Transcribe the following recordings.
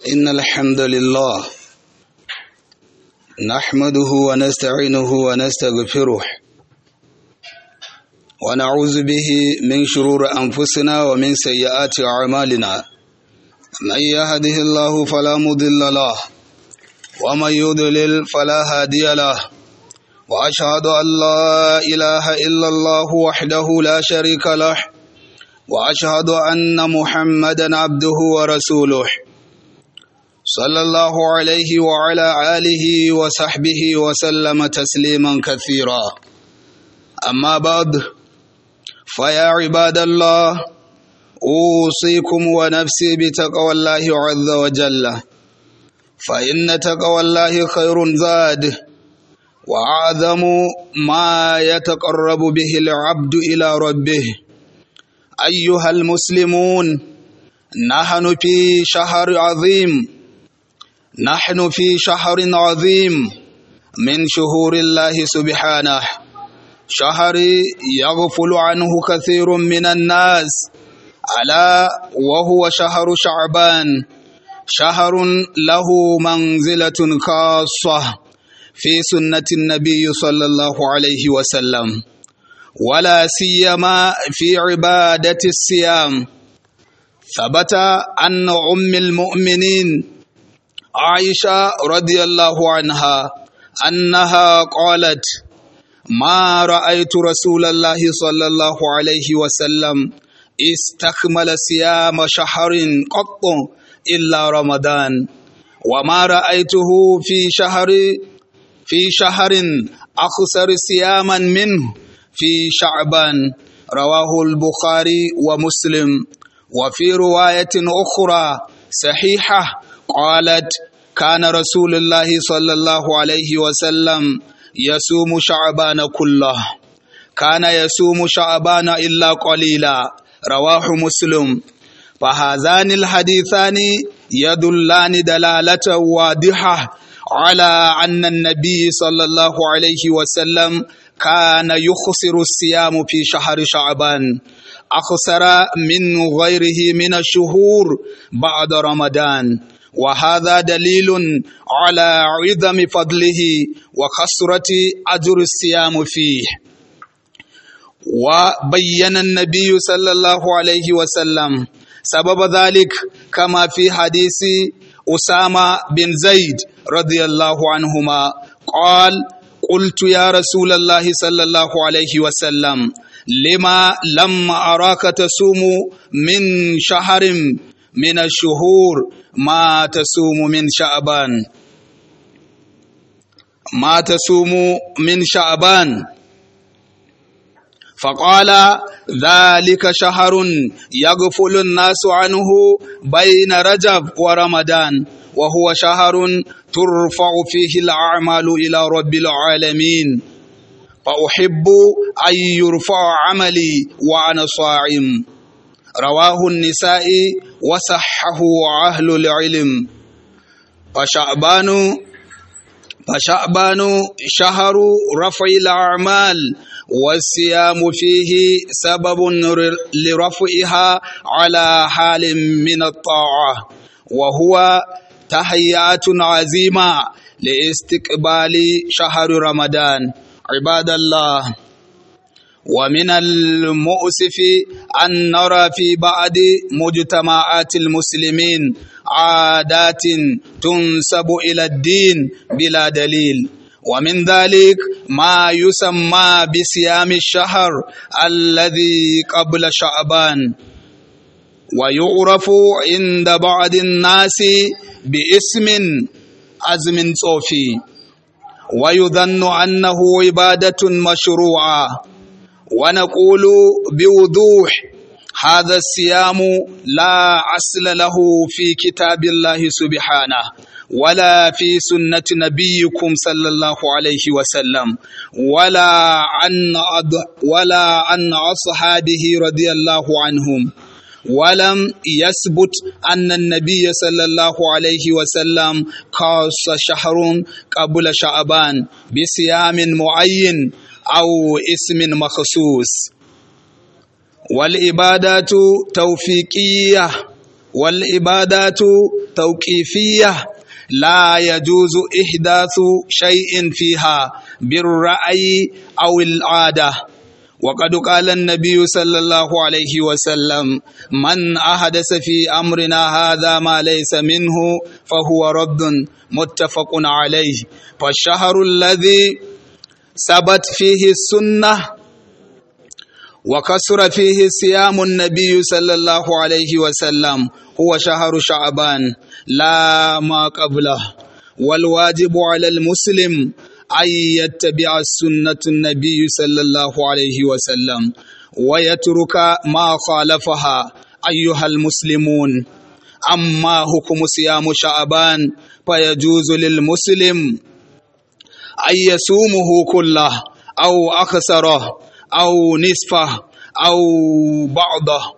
إن الحمد لله نحمده ونستعينه ونستغفره ونعوذ به من شرور أنفسنا ومن سيئات أعمالنا من يهده الله فلا مضل له ومن يضلل فلا هادي له وأشهد أن لا إله إلا الله وحده لا شريك له وأشهد أن محمدا عبده ورسوله صلى الله عليه وعلى آله وصحبه وسلم تسليما كثيرا أما بعد فيا عباد الله أوصيكم ونفسي بتقوى الله عز وجل فإن تقوى الله خير زاد وأعظم ما يتقرب به العبد إلى ربه أيها المسلمون نحن في شهر عظيم نحن في شهر عظيم من شهور الله سبحانه شهر يغفل عنه كثير من الناس ألا وهو شهر شعبان شهر له منزلة خاصة في سنة النبي صلى الله عليه وسلم ولا سيما في عبادة الصيام ثبت أن أم المؤمنين عائشة رضي الله عنها أنها قالت ما رأيت رسول الله صلى الله عليه وسلم استكمل صيام شهر قط إلا رمضان وما رأيته في شهر في شهر أخسر صياما منه في شعبان رواه البخاري ومسلم وفي رواية أخرى صحيحة قالت كان رسول الله صلى الله عليه وسلم يصوم شعبان كله كان يصوم شعبان إلا قليلا رواه مسلم فهذان الحديثان يدلان دلالة واضحة على أن النبي صلى الله عليه وسلم كان يخسر الصيام في شهر شعبان أخسر من غيره من الشهور بعد رمضان وهذا دليل على عظم فضله وكثرة أجر الصيام فيه وبين النبي صلى الله عليه وسلم سبب ذلك كما في حديث أسامة بن زيد رضي الله عنهما قال قلت يا رسول الله صلى الله عليه وسلم لما لم أراك تصوم من شهر من الشهور ما تصوم من شعبان ما تصوم من شعبان فقال ذلك شهر يغفل الناس عنه بين رجب ورمضان وهو شهر ترفع فيه الأعمال إلى رب العالمين فأحب أن يرفع عملي وأنا صائم رواه النساء وصحه أهل العلم فشعبان فشعبان شهر رفع الأعمال والصيام فيه سبب لرفعها على حال من الطاعة وهو تحيات عزيمة لاستقبال شهر رمضان عباد الله ومن المؤسف أن نرى في بعض مجتمعات المسلمين عادات تنسب إلى الدين بلا دليل ومن ذلك ما يسمى بصيام الشهر الذي قبل شعبان ويعرف عند بعض الناس باسم أزم صوفي ويظن أنه عبادة مشروعة ونقول بوضوح هذا الصيام لا أصل له في كتاب الله سبحانه ولا في سنة نبيكم صلى الله عليه وسلم ولا عن ولا عن أصحابه رضي الله عنهم ولم يثبت أن النبي صلى الله عليه وسلم خاص شهر قبل شعبان بصيام معين أو اسم مخصوص والعبادات توفيقية والعبادات التوقيفية لا يجوز إحداث شيء فيها بالرأي أو العادة وقد قال النبي صلى الله عليه وسلم من أحدث في أمرنا هذا ما ليس منه فهو رد متفق عليه فالشهر الذي ثبت فيه السنة وكسر فيه صيام النبي صلى الله عليه وسلم هو شهر شعبان لا ما قبله والواجب على المسلم أن يتبع السنة النبي صلى الله عليه وسلم ويترك ما خالفها أيها المسلمون أما حكم صيام شعبان فيجوز للمسلم أن يصومه كله أو أكثره أو نصفه أو بعضه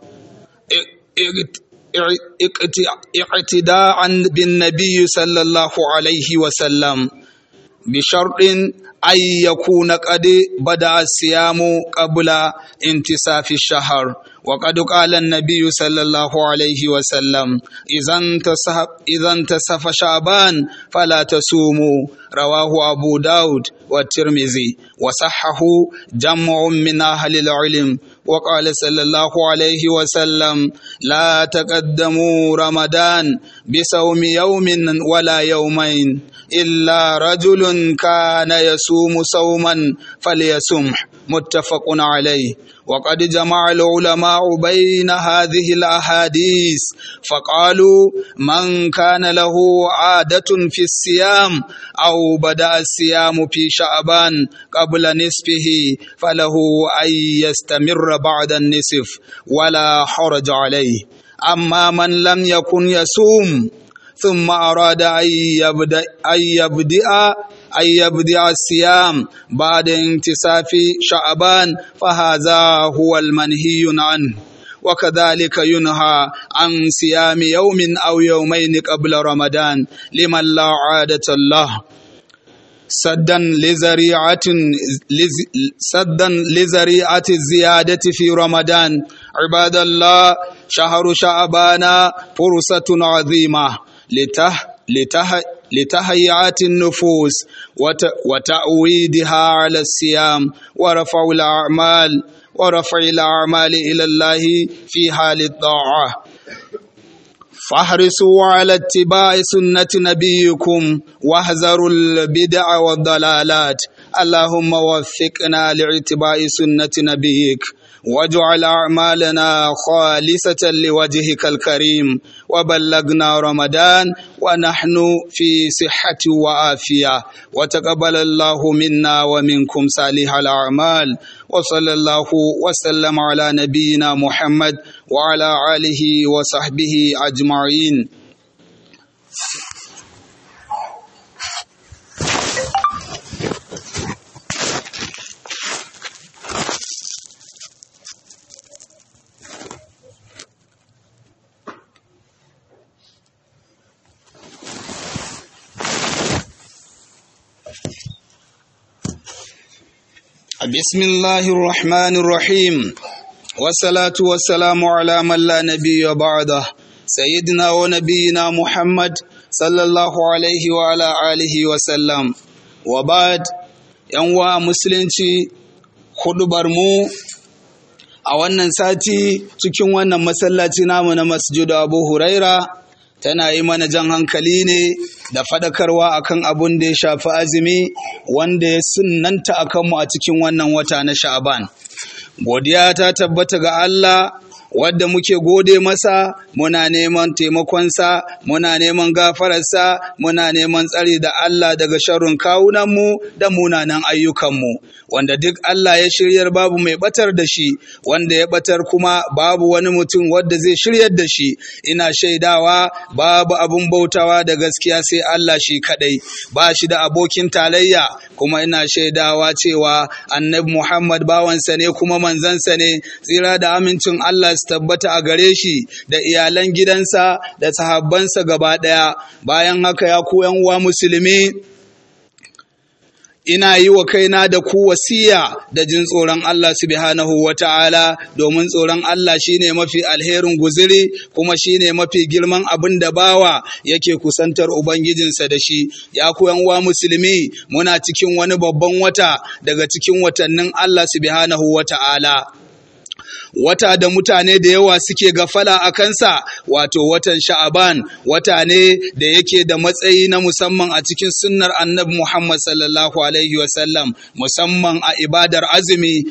اقتداء بالنبي صلى الله عليه وسلم بشرط أن يكون قد بدأ الصيام قبل انتصاف الشهر وقد قال النبي صلى الله عليه وسلم إذا انتصف, إذا انتصف شعبان فلا تصوموا رواه أبو داود والترمذي وصحه جمع من أهل العلم وقال صلى الله عليه وسلم لا تقدموا رمضان بصوم يوم ولا يومين إلا رجل كان يصوم صوما فليصمح متفق عليه وقد جمع العلماء بين هذه الأحاديث فقالوا من كان له عادة في الصيام أو بدأ الصيام في شعبان قبل نصفه فله أن يستمر بعد النصف ولا حرج عليه أما من لم يكن يصوم ثم أراد أن يبدأ, أن يبدأ أن يبدأ الصيام بعد انتصاف شعبان فهذا هو المنهي عنه وكذلك ينهى عن صيام يوم أو يومين قبل رمضان لمن لا عادة له سدا لزريعة سدا لزريعة الزيادة في رمضان عباد الله شهر شعبان فرصة عظيمة لته لته لتهيئات النفوس وتأويدها على الصيام ورفع الأعمال ورفع الأعمال إلى الله في حال الطاعة فاحرصوا على اتباع سنة نبيكم واحذروا البدع والضلالات اللهم وفقنا لاتباع سنة نبيك واجعل أعمالنا خالصة لوجهك الكريم وبلغنا رمضان ونحن في صحة وعافية وتقبل الله منا ومنكم صالح الأعمال وصلى الله وسلم على نبينا محمد وعلى آله وصحبه أجمعين بسم الله الرحمن الرحيم والصلاة والسلام على من لا نبي بعده سيدنا ونبينا محمد صلى الله عليه وعلى آله وسلم وبعد yanwa musulunci hudubar mu a wannan sati cikin wannan masallaci namu na masjidu abu huraira tana yi mana jan hankali ne da faɗakarwa akan abun da ya shafi azumi wanda ya sunanta a kanmu a cikin wannan wata na sha'aban godiya ta tabbata ga Allah wadda muke gode masa muna neman taimakonsa muna neman gafararsa muna neman tsari da Allah daga sharrin kawunanmu da munanan ayyukanmu wanda duk Allah ya shiryar babu mai batar da shi wanda ya batar kuma babu wani mutum wadda zai shiryar da shi ina shaidawa babu abun bautawa da gaskiya sai Allah shi kadai ba shi da abokin talayya kuma ina shaidawa cewa annabi Muhammad bawansa ne kuma manzansa ne tsira da amincin Allah su tabbata a gare shi da iyalan gidansa da sahabbansa gaba ɗaya bayan haka ya ku uwa musulmi ina yi wa kaina da ku wasiya da jin tsoron Allah subhanahu wa ta'ala domin tsoron Allah shine mafi alherin guziri kuma shine mafi girman abin da bawa yake kusantar Ubangijinsa da shi ya ku wa musulmi muna cikin wani babban wata daga cikin watannin Allah subhanahu wa ta'ala wata da mutane da yawa suke gafala a kansa wato watan sha'aban wata ne da yake da matsayi na musamman a cikin sunnar annabi Muhammad sallallahu alaihi wasallam musamman a ibadar azumi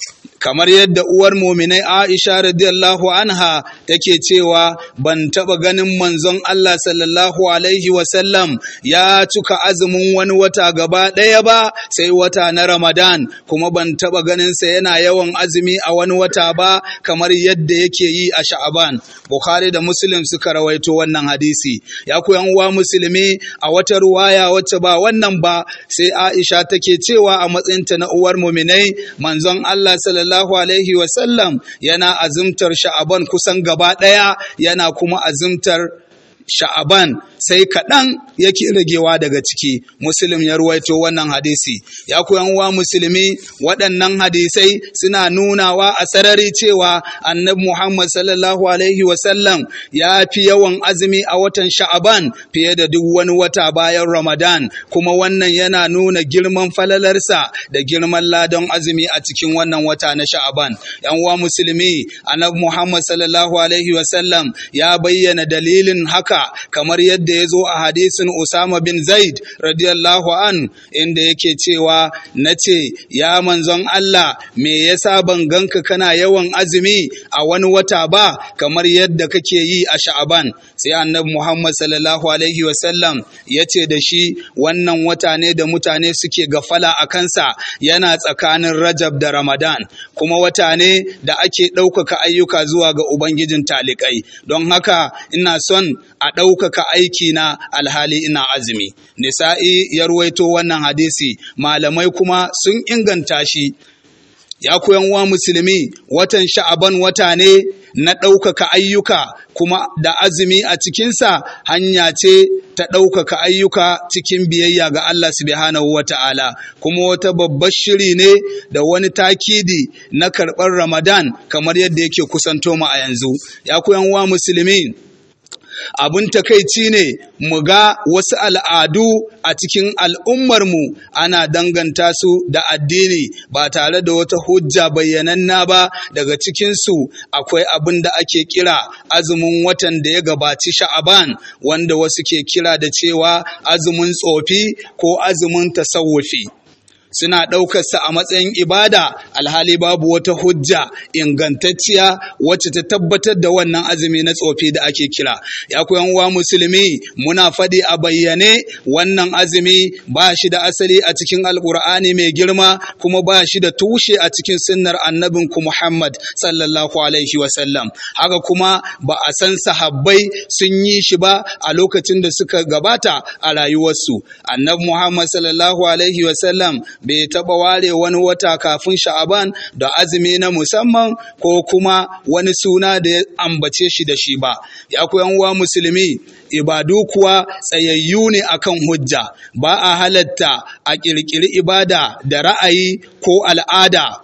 kamar yadda uwar muminai Aisha radiyallahu anha take cewa ban taba ganin manzon Allah sallallahu alaihi wasallam ya cika azumin wani wata gaba ɗaya ba sai wata na Ramadan kuma ban taba ganin sa yana yawan azumi a wani wata ba kamar yadda yake yi a Sha'aban Bukhari da Muslim suka rawaito wannan hadisi ya ku uwa musulmi a wata ruwaya wacce ba wannan ba sai Aisha take cewa a matsayinta na uwar muminai manzon Allah sallallahu sallallahu alaihi wasallam yana azumtar sha'aban kusan gaba ɗaya yana kuma azumtar sha'aban sai kaɗan yake ragewa daga ciki muslim ya ruwaito wannan hadisi ya koyan wa musulmi waɗannan hadisai suna nunawa a sarari cewa annabi muhammad sallallahu alaihi wasallam ya fi yawan azumi a watan sha'aban fiye da duk wani wata bayan ramadan kuma wannan yana nuna girman falalarsa da girman ladan azumi a cikin wannan wata na sha'aban yan uwa musulmi annabi muhammad sallallahu alaihi wasallam ya bayyana dalilin haka kamar yadda ya zo a hadisin Usama bin Zaid radiyallahu an inda yake cewa na ce ya manzon Allah me yasa ban ganka kana yawan azumi a wani wata ba kamar yadda kake yi a sha'aban sai annabi Muhammad sallallahu alaihi wasallam ya ce da shi wannan wata ne da mutane suke gafala a kansa yana tsakanin Rajab da Ramadan kuma wata ne da ake ɗaukaka ayyuka zuwa ga Ubangijin talikai don haka ina son a ɗaukaka aiki na alhali ina azumi. Nisa'i ya ruwaito wannan hadisi, malamai kuma sun inganta shi. Ya koyan wa musulmi watan sha'aban wata ne na ɗaukaka ayyuka kuma da azumi a cikinsa hanya ce ta ɗaukaka ayyuka cikin biyayya ga Allah subhanahu wa ta'ala kuma wata babbar shiri ne da wani takidi na karɓar Ramadan kamar yadda yake kusanto mu a yanzu. Ya koyan wa musulmi abin takaici ne mu ga wasu al'adu a cikin al'ummarmu ana danganta su da addini ba tare da wata hujja bayyananna ba daga cikinsu akwai abin da ake kira azumin watan da ya gabaci sha'aban wanda wasu ke kira da cewa azumin tsofi ko azumin tasawufi. suna ɗaukarsa a matsayin ibada alhali babu wata hujja ingantacciya wacce ta tabbatar da wannan azumi na tsofi da ake kira ya koyan wa musulmi muna faɗi a bayyane wannan azumi ba shi da asali a cikin alkur'ani mai girma kuma ba shi da tushe a cikin sunnar annabin ku muhammad sallallahu alaihi wasallam haka kuma ba a san sahabbai sun yi shi ba a lokacin da suka gabata a rayuwarsu annabi muhammad sallallahu alaihi wasallam bai taɓa ware wani wata kafin sha'aban da azumi na musamman ko kuma wani suna da ya ambace shi da shi ba ya koyan wa musulmi ibadu kuwa tsayayyu ne akan hujja ba a halatta a ƙirƙiri ibada da ra'ayi ko al'ada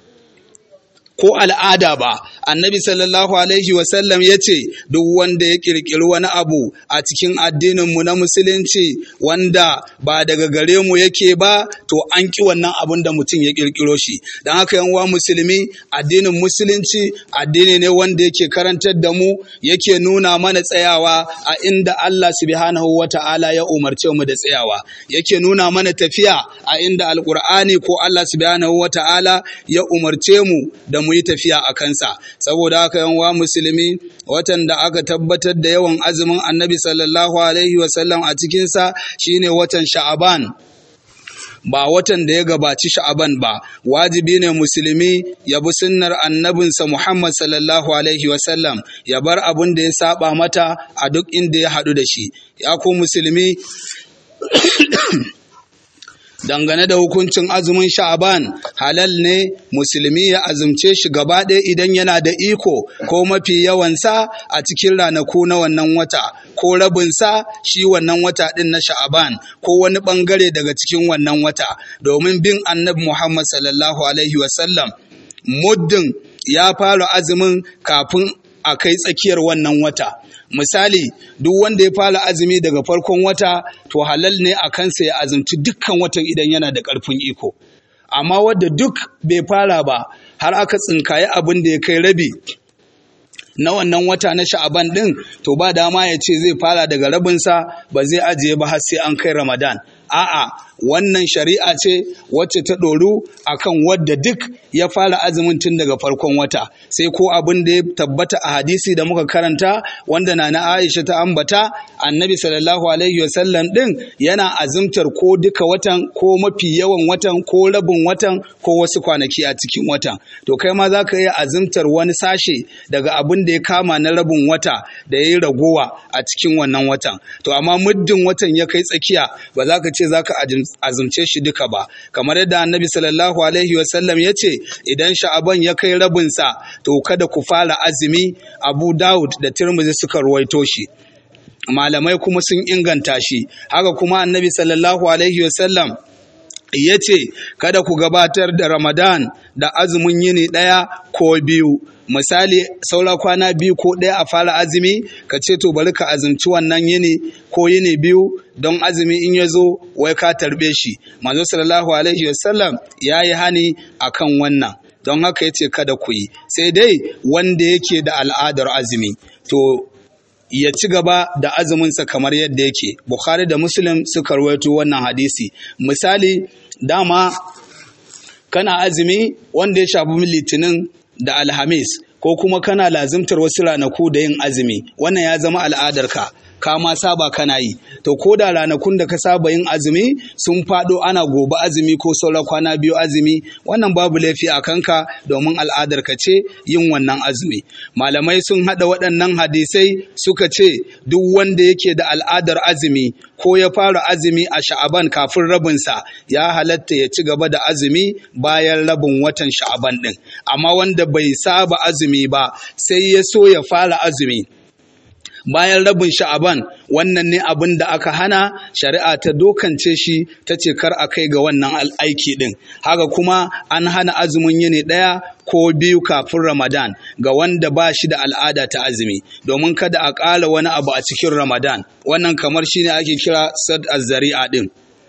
ko al'ada ba annabi sallallahu alaihi wasallam ya ce duk wanda ya kirkiri wani abu a cikin addininmu na musulunci wanda ba daga gare mu yake ba to an ki wannan abun da mutum ya kirkiro shi don haka yan uwa musulmi addinin musulunci addini ne wanda yake karantar da mu yake nuna mana tsayawa a inda Allah subhanahu wata'ala ya umarce mu da tsayawa yake nuna mana tafiya a inda alkur'ani ko Allah subhanahu wata'ala ya umarce mu da mu yi tafiya a kansa saboda haka yan wa musulmi watan da aka tabbatar da yawan azumin annabi sallallahu alaihi wasallam a cikinsa shine watan sha'aban ba watan da ya gabaci sha'aban ba wajibi ne musulmi ya bi sunnar annabinsa muhammad sallallahu alaihi wasallam ya bar abin da ya saba mata a duk inda ya haɗu da shi ya ku musulmi dangane da hukuncin azumin sha'aban halal ne musulmi ya azumce shi gaba ɗaya idan yana da iko ko mafi yawansa a cikin ranaku na wannan wata ko rabinsa shi wannan wata ɗin na sha'aban ko wani ɓangare daga cikin wannan wata domin bin annabi muhammad sallallahu alaihi wasallam muddin ya fara azumin kafin a kai tsakiyar wannan wata misali duk wanda ya fara azumi daga farkon wata to halal ne a kansa ya azumci dukkan watan idan yana da ƙarfin iko amma wadda duk bai fara ba har aka tsinkaye abin da ya kai rabi na wannan wata na sha'aban ɗin to ba dama ya ce zai fara daga rabinsa ba zai ajiye ba har sai an kai ramadan a'a wannan shari'a ce wacce ta ɗoru akan wadda duk ya fara azumin tun daga farkon wata sai ko abin da ya tabbata a hadisi da muka karanta wanda na na Aisha ta ambata annabi sallallahu alaihi wasallam din yana azumtar ko duka watan ko mafi yawan watan ko rabin watan ko wasu kwanaki a cikin watan to kai ma za ka iya azumtar wani sashe daga abin da ya kama na rabin wata da ya yi ragowa a cikin wannan watan to amma muddin watan ya kai tsakiya ba za ka ce za ka azumce shi duka ba kamar yadda annabi sallallahu alaihi wasallam ya ce idan sha'aban ya kai rabinsa to kada ku fara azumi abu dawud da tirmidhi suka ruwaito shi malamai kuma sun inganta shi haka kuma annabi sallallahu alaihi wasallam ya ce kada ku gabatar da ramadan da azumin yini ɗaya ko biyu misali saura kwana biyu ko ɗaya a fara azumi ka ce to bari ka azumci wannan yini ko yini biyu don azumi in ya zo wai ka tarbe shi manzo sallallahu alaihi wasallam ya yi hani akan wannan don haka ya ce kada ku yi sai dai wanda yake da al'adar azumi to ya ci gaba da azuminsa kamar yadda yake bukhari da muslim suka rawaito wannan hadisi misali dama kana azumi wanda ya shafi litinin da alhamis ko kuma kana lazimtar wasu ranaku da yin azumi wannan ya zama al'adarka ka ma saba kana yi to ko da ranakun da ka saba yin azumi sun faɗo ana gobe azumi ko sauran kwana biyu azumi wannan babu laifi a kanka domin al'adar ka ce yin wannan azumi malamai sun haɗa waɗannan hadisai suka ce duk wanda yake da al'adar azumi ko ya fara azumi a sha'aban kafin rabinsa ya halatta ya ci gaba da azumi bayan rabin watan sha'aban ɗin amma wanda bai saba azumi ba sai ya so ya fara azumi bayan rabin sha'aban wannan ne abin da aka hana shari'a ta dokance shi ta ce kar a kai ga wannan aiki din haka kuma an hana azumin yini ɗaya ko biyu kafin ramadan ga wanda ba shi da al'ada ta azumi domin kada a ƙala wani abu a cikin ramadan wannan kamar shine ake kira sad azzari'a din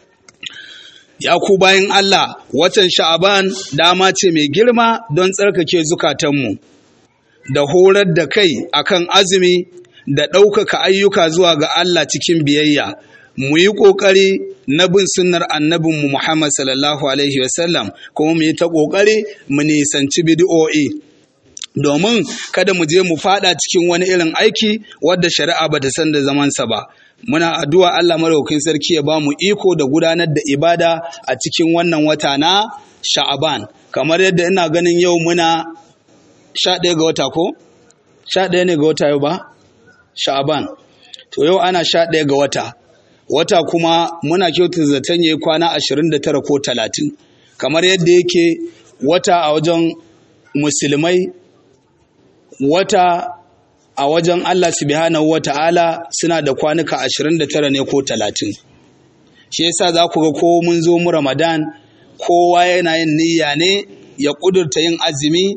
ya ku bayan Allah watan sha'aban dama ce mai girma don tsarkake zukatanmu da horar da kai akan azumi da ɗaukaka ayyuka zuwa ga Allah cikin biyayya mu yi ƙoƙari na bin sunnar annabinmu Muhammad sallallahu alaihi wasallam kuma mu yi ta ƙoƙari mu nisanci bid'o'i domin kada mu je mu fada cikin wani irin aiki wadda shari'a bata san da zamansa ba muna addu'a Allah madaukakin sarki ya ba mu iko da gudanar da ibada a cikin wannan wata na Sha'aban kamar yadda ina ganin yau muna sha ɗaya ga wata ko sha ɗaya ne ga wata yau ba sha'aban to yau ana sha ɗaya ga wata wata kuma muna kyautar zaton yayi kwana ashirin da tara ko talatin kamar yadda yake wata a wajen musulmai wata a wajen Allah subhanahu wa ta'ala suna da kwanuka ashirin da tara ne ko talatin shi yasa za ku ga ko mun zo mu ramadan kowa yana yin niyya ne ya ƙudurta yin azumi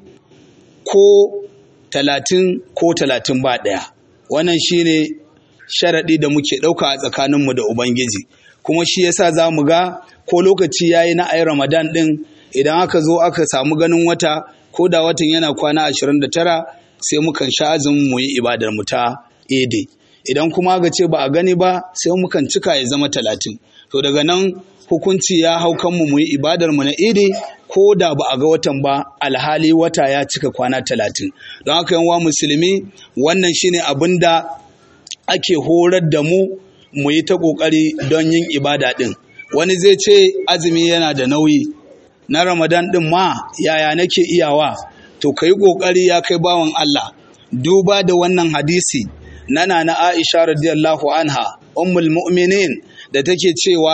ko talatin ko talatin ba ɗaya wannan shine sharaɗi da muke ɗauka a tsakaninmu da ubangiji kuma shi yasa za mu ga ko lokaci ya yi na ayi ramadan ɗin idan aka zo aka samu ganin wata ko da watan yana kwana ashirin da tara sai mukan sha azumin mu yi ibadar mu ta ede idan kuma ga ce ba a gani ba sai mukan cika ya zama talatin to daga nan hukunci ya hau kanmu mu yi ibadar mu na ede ko da ba a ga watan ba alhali wata ya cika kwana talatin don haka yan musulmi wannan shine abin da ake horar da mu mu yi ta ƙoƙari don yin ibada ɗin wani zai ce azumi yana da nauyi na ramadan ɗin ma yaya nake iyawa to ka yi ƙoƙari ya kai bawan Allah duba da wannan hadisi na na Aisha radiyallahu anha ummul mu'minin da take cewa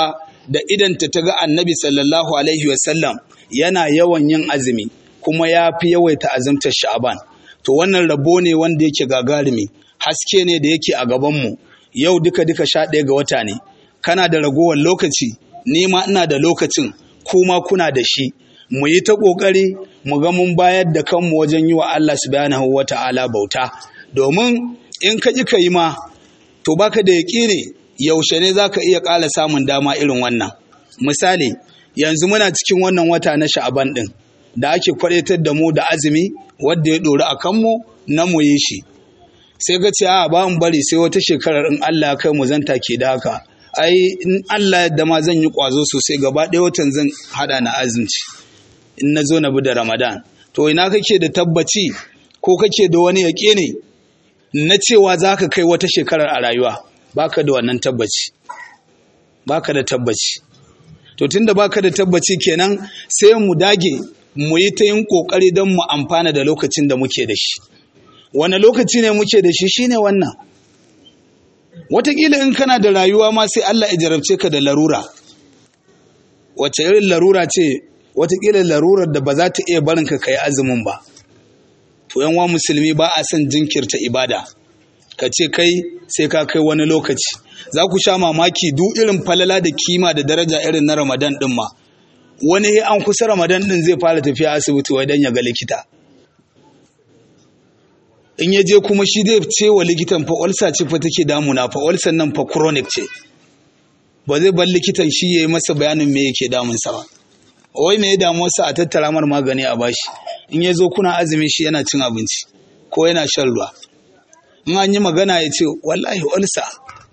da idanta ta ga annabi sallallahu alaihi wasallam yana yawan yin azumi kuma ya fi yawaita azumtar sha'aban to wannan rabo ne wanda yake gagarumi haske ne da yake a gabanmu yau duka duka sha ɗaya ga wata ne kana da ragowar lokaci ni ma ina da lokacin kuma kuna da shi mu yi ta ƙoƙari mu ga mun bayar da kanmu wajen yi wa Allah subhanahu wa ta'ala bauta domin in ka ƙi ka yi ma to baka da yaƙini yaushe ne za ka iya ƙala samun dama irin wannan misali yanzu muna cikin wannan wata na sha'aban ɗin da ake kwaɗaitar da mu da azumi wadda ya ɗori a kanmu na mu yi shi sai ka ce a ba mu bari sai wata shekarar in Allah ya kai mu zanta ke da haka ai in Allah yadda ma zan yi ƙwazo sosai gaba ɗaya watan zan haɗa na azumci in na zo na bi da Ramadan to ina kake da tabbaci ko kake da wani yaƙe ne na cewa za ka kai wata shekarar a rayuwa baka da wannan tabbaci baka da tabbaci to tunda baka da tabbaci kenan sai mu dage mu yi ta yin kokari don mu amfana da lokacin da muke da shi wani lokaci ne muke da shi shine wannan Wataƙila in kana da rayuwa ma sai Allah ya jarabce ka da larura wace irin larura ce wataƙila larurar da ba za ta iya barin ka kai azumin ba to yan wa musulmi ba a son jinkirta ibada ka ce kai sai ka kai wani lokaci za ku sha mamaki duk irin falala da kima da daraja irin na ramadan din ma wani an kusa ramadan din zai fara tafiya asibiti wai dan ya ga likita in ya je kuma shi zai ce wa likitan fa ulsa ce fa take damuna fa ulsan nan fa chronic ce ba zai bar likitan shi yayi masa bayanin me yake damun sa ba wai me ya damu sa a tattara mar magani a bashi in ya zo kuna azumi shi yana cin abinci ko yana shan ruwa in an yi magana ya ce wallahi ulsa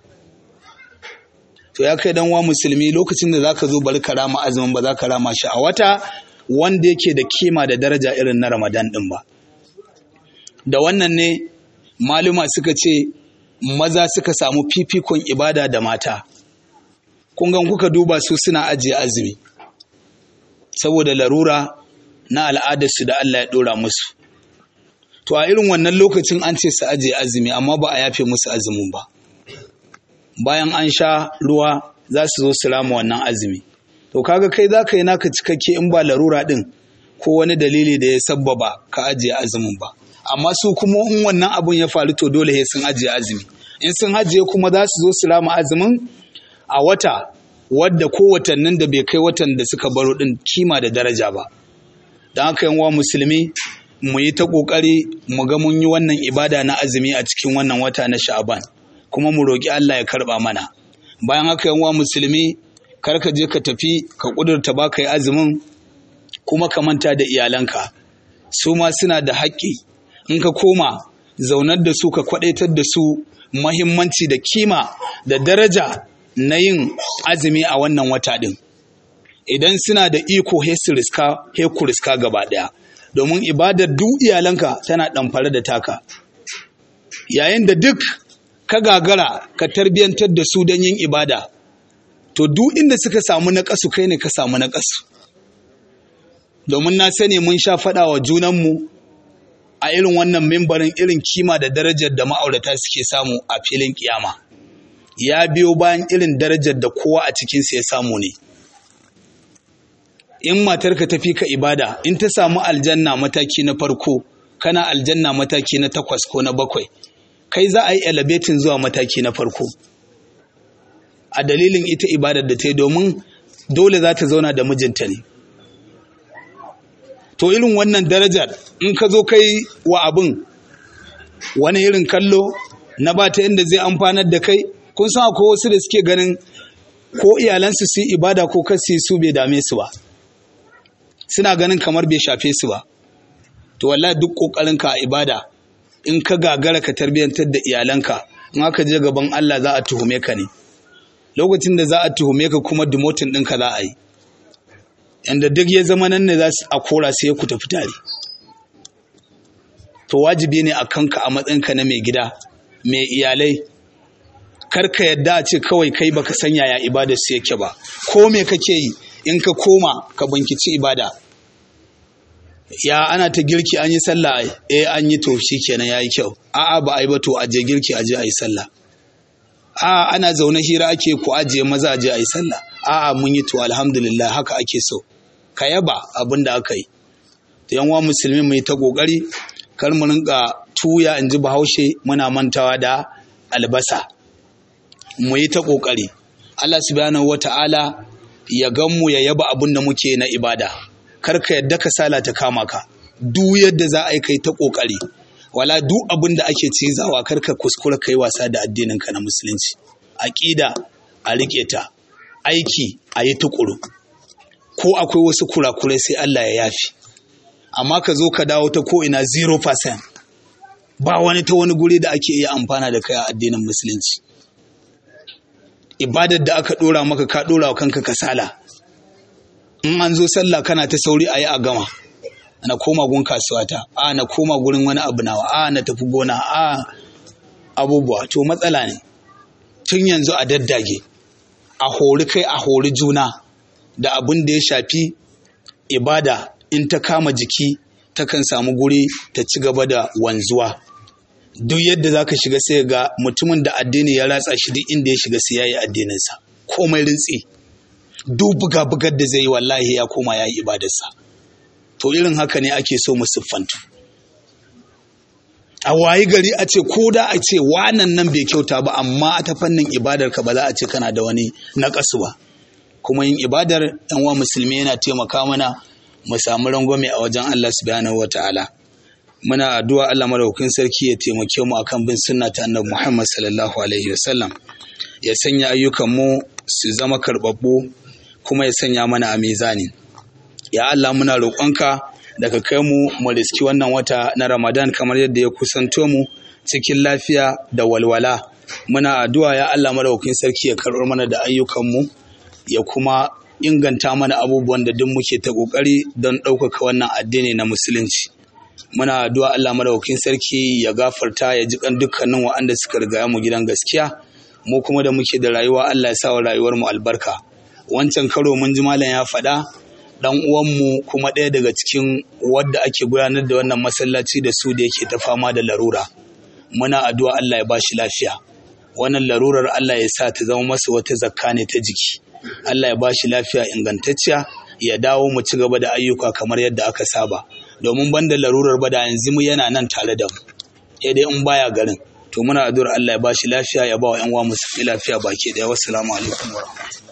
to ya kai dan wa musulmi lokacin da zaka zo bari karama azumin ba za ka rama shi a wata wanda yake da kima da daraja irin na Ramadan din ba da wannan ne maluma suka ce maza suka samu fifikon ibada da mata kun gan kuka duba su suna ajiye azumi saboda larura na al'adarsu da Allah ya ɗora musu to a irin wannan lokacin an ce su ajiye azumi amma ba a yafe musu azumin ba bayan an sha ruwa za su zo su rama wannan azumi to kaga kai za ka yi naka cikakke in ba larura ɗin ko wani dalili da ya sabbaba ka ajiye azumin ba amma su kuma in wannan abun ya faru to dole sai sun ajiye azumi in sun ajiye kuma za su zo su rama azumin a wata wadda ko watannin da bai kai watan da suka baro din kima da daraja ba don haka yan wa musulmi mu yi ta kokari mu ga mun yi wannan ibada na azumi a cikin wannan wata na sha'aban kuma mu roki Allah ya karba mana bayan haka yan wa musulmi kar ka je ka tafi ka kudurta ba ka yi azumin kuma ka manta da iyalanka su ma suna da haƙƙi in ka koma zaunar da su ka kwadaitar da su mahimmanci da kima da daraja na yin azumi a wannan wata ɗin idan suna da iko he su riska he ku riska gaba ɗaya domin ibadar duk iyalanka tana ɗamfare da taka yayin da duk ka gagara ka tarbiyyantar da su don yin ibada to duk inda suka samu naƙasu kai ne ka samu naƙasu domin na sani mun sha faɗa wa junanmu a irin wannan mimbarin irin kima da darajar da ma'aurata suke samu a filin kiyama ya biyo bayan irin darajar da kowa a cikinsa ya samu ne in matarka ta fi ka ibada in ta samu aljanna mataki na farko kana aljanna mataki na takwas ko na bakwai kai za a yi elevating zuwa mataki na farko a dalilin ita ibadar da ta yi domin dole za ta zauna da mijinta ne to irin wannan darajar in ka zo kai wa abin wani irin kallo na ba ta yadda zai amfanar da kai kun san akwai wasu da suke ganin ko iyalansu su yi ibada ko kasi su bai dame su ba suna ganin kamar bai shafe su ba to wallahi duk kokarinka a ibada in ka gagara ka tarbiyyantar da iyalanka in aka je gaban Allah za a tuhume ka ne lokacin da za a tuhume ka kuma demotin ɗinka za a yi yanda duk ya zama nan ne za su a kora sai ku tafi tare to wajibi ne a kanka a matsayinka na mai gida mai iyalai karka yadda a ce kawai kai baka san yaya ibadar su yake ba ko me kake yi in ka koma ka bankici ibada ya ana ta girki an yi sallah eh an yi to shikenan yayi kyau a'a ba a yi ba to aje girki aje a yi sallah a ana zaune hira ake ku ajiye maza aje a yi sallah a'a mun yi to alhamdulillah haka ake so ka yaba abin da aka yi to yan wa musulmi mu yi ta kokari kar mu rinka tuya in ji bahaushe muna mantawa da albasa mu yi ta kokari Allah subhanahu wata'ala ya gan mu ya yaba abin da muke na ibada kar ka yadda ka sala ta kama ka duk yadda za a yi kai ta kokari wala duk abin da ake cizawa kar ka kuskura kai wasa da addinin ka na musulunci aqida a rike ta aiki a yi tukuru ko akwai wasu kurakurai sai Allah ya yafi amma ka zo ka dawo ta ko ina 0% ba wani ta wani guri da ake iya amfana da kai a addinin musulunci ibadar da aka dora maka ka dora wa kanka kasala in an zo sallah kana ta sauri a yi a gama na koma gun kasuwata a na koma gurin wani abu nawa a na tafi gona a abubuwa to matsala ne tun yanzu a daddage a hori kai a hori juna da abin da ya shafi ibada in ta kama jiki takan samu guri ta ci gaba da wanzuwa duk yadda za ka shiga sai ga mutumin da addini ya ratsa shi duk inda ya shiga sai ya yi addininsa komai rintsi duk buga-bugar da zai yi wallahi ya koma ya yi ibadarsa to irin haka ne ake so mu siffantu a wayi gari a ce ko da a ce wanan nan bai kyauta ba amma ta fannin ibadar ka ba za a ce kana da wani naƙasu ba kuma yin ibadar yan wa musulmi yana taimaka mana mu samu rangwame a wajen Allah subhanahu wataala muna addu'a Allah madaukakin sarki ya taimake mu akan bin sunna ta annabi Muhammad sallallahu alaihi wasallam ya sanya ayyukan mu su zama karbabbu kuma ya sanya mana a mizani ya Allah muna roƙonka da ka kai mu mu riski wannan wata na Ramadan kamar yadda ya kusanto mu cikin lafiya da walwala muna addu'a ya Allah madaukakin sarki ya karɓar mana da ayyukan mu ya kuma inganta mana abubuwan da duk muke ta ƙoƙari don ɗaukaka wannan addini na musulunci muna addu'a Allah madaukakin sarki ya gafarta ya ji kan dukkanin waɗanda suka riga mu gidan gaskiya mu kuma da muke da rayuwa Allah ya sa wa rayuwar mu albarka wancan karo mun ji malam ya faɗa dan uwanmu kuma ɗaya daga cikin wadda ake gudanar da wannan masallaci da su da yake ta fama da larura muna addu'a Allah ya ba shi lafiya wannan larurar Allah ya sa ta zama masa wata zakka ne ta jiki Allah ya ba shi lafiya ingantacciya ya dawo mu ci gaba da ayyuka kamar yadda aka saba domin banda larurar ba da yanzu mu yana nan tare da mu sai dai in baya garin to muna addu'ar Allah ya ba shi lafiya ya ba wa ƴan uwa musu lafiya baki daya wassalamu alaikum wa